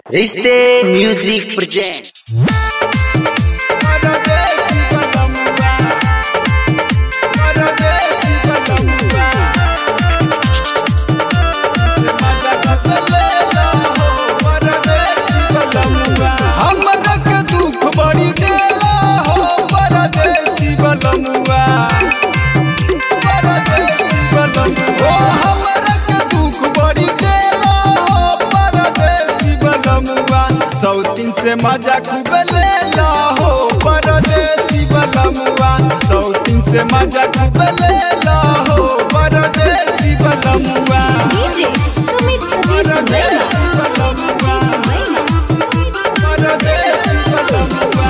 रिश्ते music present परदेसी बलमुआ परदेसी बलमुआ से मजा बदले ला हो परदेसी बलमुआ हमरा के दुख बड़ी देला हो परदेसी बलमुआ परदेसी बलमुआ ओ हमरा के दुख बड़ी देला हो परदेसी बलमुआ सौतीन से मजा खूब लेला हो परदेसी बलमुआ सौतीन से मजा खूब लेला हो परदेसी बलमुआ DJ Sumit Sadiq परदेसी बलमुआ परदेसी बलमुआ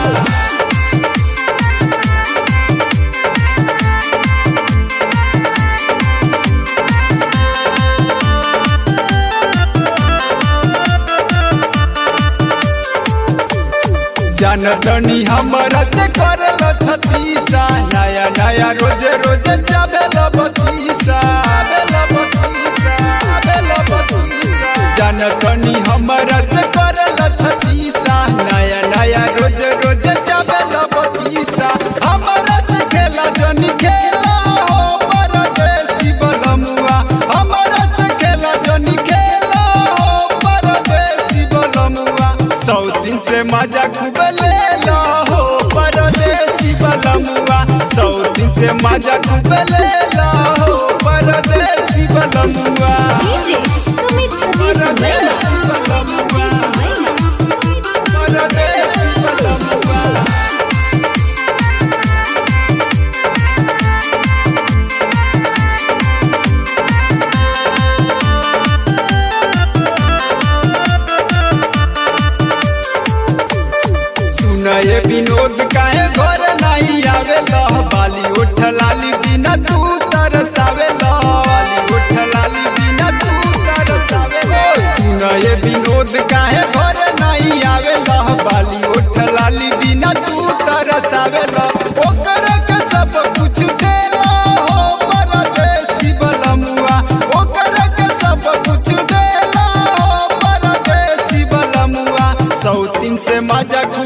जनतनी हमरा से करल छतीसा नया नया रोज रोज जाबेल बतीसा आबेल बतीसा आबेल बतीसा जनतनी हमरा से करल छतीसा नया नया रोज रोज जाबेल बतीसा हमरा से खेला जनी खेला हो परदेसी बलमुआ हमरा से खेला जनी खेला हो परदेसी बलमुआ सौ दिन से मजा खूब लेला हो परदेसी बलमुआ सौ दिन से मजा खूब लेला हो परदेसी बलमुआ DJ Sumit Sadiq परदेसी बलमुआ परदेसी बलमुआ सुनए विनोद काहे घर नहीं आवे बाली उठ लाली बिना तू तरसावे बाली उठ लाली बिना तू तरसावे सुनए विनोद काहे घर नहीं आवे बाली उठ लाली बिना तू तरसावे ओकर के सब कुछ देला हो परदेसी बलमुआ ओकर के सब कुछ देला हो परदेसी बलमुआ सौतीन से मजा खूब